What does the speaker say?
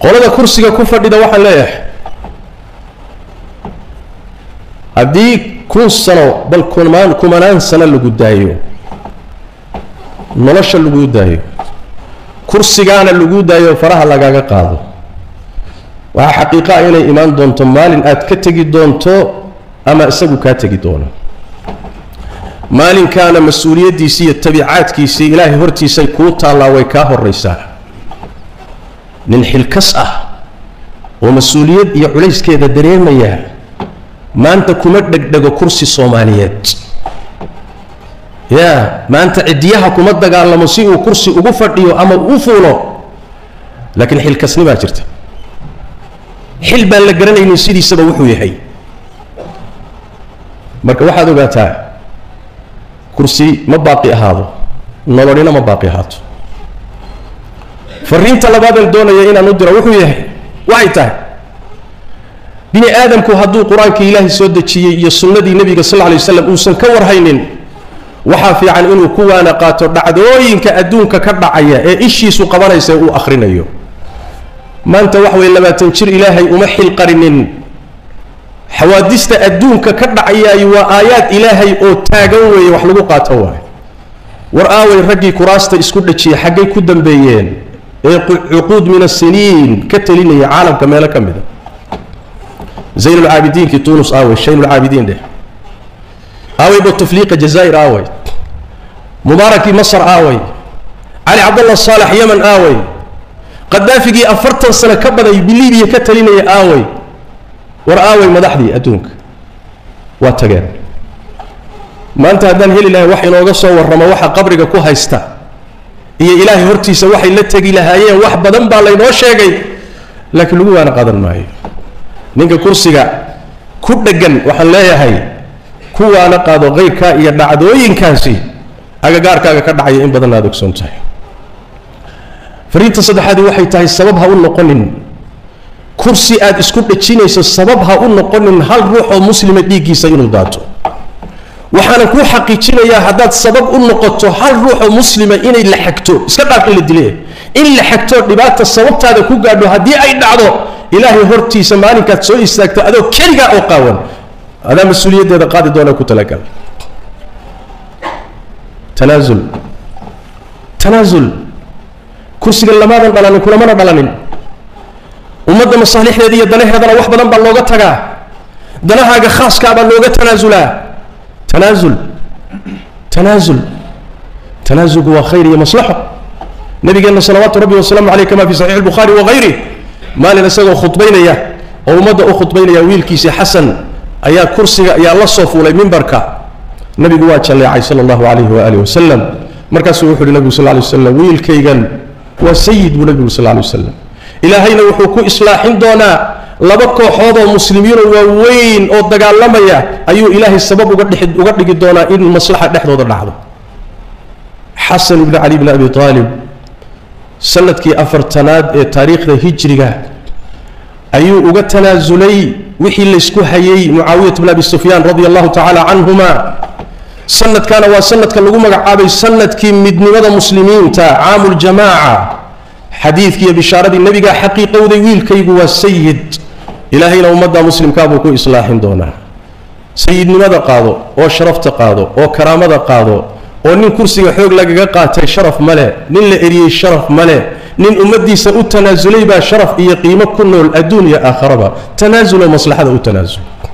qolada kursiga ku fadhida waxaan leeyahay haddii kun sano bal kumaan kumanaan sano lagu daayo nolosha lagu daayo kursigaana lagu daayo faraha lagaaga qaado waxaa xaqiiqa ah inay imaan doonto maalin aad ka tegi doonto ama isagu kaa tegi doono maalinkaana mas-uuliyaddiisii iyo tabiicaadkiisii ilaahay hortiisay kuu taallaa way kaa horraysaa nin xilkas ah oo mas-uuliyad iyo culayskeeda dareemaya maanta kuma dhegdhego kursi soomaaliyeed ya maanta ciddiyaha kuma dagaalamo si uu kursi ugu fadhiyo ama u fuulo laakiin xilkasni baa jirta xil baan la garanaynin sidiisaba wuxuu yahay marka waxaad ogaataa kursi ma baaqi ahaado nololina ma baaqi ahaato fariinta labaadeen doonaya inaan u diro wuxuu yahay waxay tahay bini aadamku hadduu qur-aankii ilaahay soo dejiyey iyo sunnadii nebiga sal lay waslam uusan ka warhaynin waxaa fiican inuu ku waana qaato dhacdooyinka adduunka ka dhacaya ee ishiisu qabanaysa uu akhrinayo maanta wax way labaatan jir ilaahay uma xilqarinin xawaadista adduunka ka dhacayaay waa aayaad ilaahay oo taagan weeye wax lagu qaato waay war aaway raggii kuraasta isku dhajiya xaggay ku dambeeyeen ee cuquud min asiniin ka telinaya caalamka meelo ka mida zaynulcaabidiinkii tunus aaway shaynulcaabidiin dheh aaway butufliiqa jazaa'ir aaway mubaarakii masar aaway cali cabdallah saalax yeman aaway qadaafigii afartan sano ka baday bilibiya ka talinaya aaway war aaway madaxdii adduunka waa tageen maanta haddaan heli lahay wax inooga soo warramo waxa qabriga ku haysta iyo ilaahay hortiisa waxay la tegi lahaayeen wax badan baa laynoo sheegay laakiin lagu waana qaadan maayo ninka kursiga ku dheggan waxaan leeyahay ku waana qaado kayrkaa iyo dhacdooyinkaasi agagaarkaaga ka dhacaya in badan aad ogsoon tahay fariinta saddexaadi waxay tahay sabab ha u noqonin kursi aad isku dhejinayso sabab ha u noqonin hal ruux oo muslima dhiiggiisa inuu daato waxaana kuu xaqiijinayaa haddaad sabab u noqoto hal ruux oo muslima inay la xagto iska dhaaf in la dile in la xagto dhibaata sababtaada ku gaadho haddii ay dhacdo ilaahay hortiisa maalinkaad soo istaagto adoo keligaa oo qaawan adaa mas-uuliyaddeeda qaadi doona ku talagal tanaasul tanaasul kursiga lamaadan dhalanin kulamana dhalanin ummadda masaalixdeeda iyo danaheedana wax badan baa looga tagaa danahaaga khaaskaa baa looga tanaasulaa tanaasul tanaasul tanaasulku waa khayr iyo maslaxo nabigeenna salawaatu rabbi wasalaamu caleyh kama fi saxiix albukhaari wagayri maalin isagoo khudbaynaya oo ummadda u khudbaynaya wiilkiisii xasan ayaa kursiga ayaa la soo fuulay mimbarka nabigu waa jalleecay sala allahu calayhi waaalih wasalam markaasuu wuxu uhi nabigu sal ly wasalam wiilkaygan waa sayid buu nabigu sal lay wasalam ilaahayna wuxuu ku islaaxin doonaa laba kooxood oo muslimiinoo waaweyn oo dagaalamaya ayuu ilaahay sabab uga dhii uga dhigi doonaa in maslaxa dhexdooda dhacdo xasan ibni cali bni abi aalib sanadkii afartanaad ee taariikhda hijriga ayuu uga tanaasulay wixii laysku hayay mucaawiyat bn abi sufyaan radia allahu tacaala canhuma sanadkana waa sanadka lagu magacaabay sanadkii midnimada muslimiinta caamu ljamaaca xadiidkii iyo bishaaradii nebigaa xaqiiqowday wiilkaygu waa sayid ilaahayna ummadda muslimkaa buu ku islaaxin doonaa sayidnimada qaado oo sharafta qaado oo karaamada qaado oo nin kursiga xoog lagaga qaatay sharaf male nin la eriyey sharaf male nin ummaddiisa u tanaasulay baa sharaf iyo qiimo ku nool adduun iyo aakharaba tanaasuloo maslaxada u tanaasul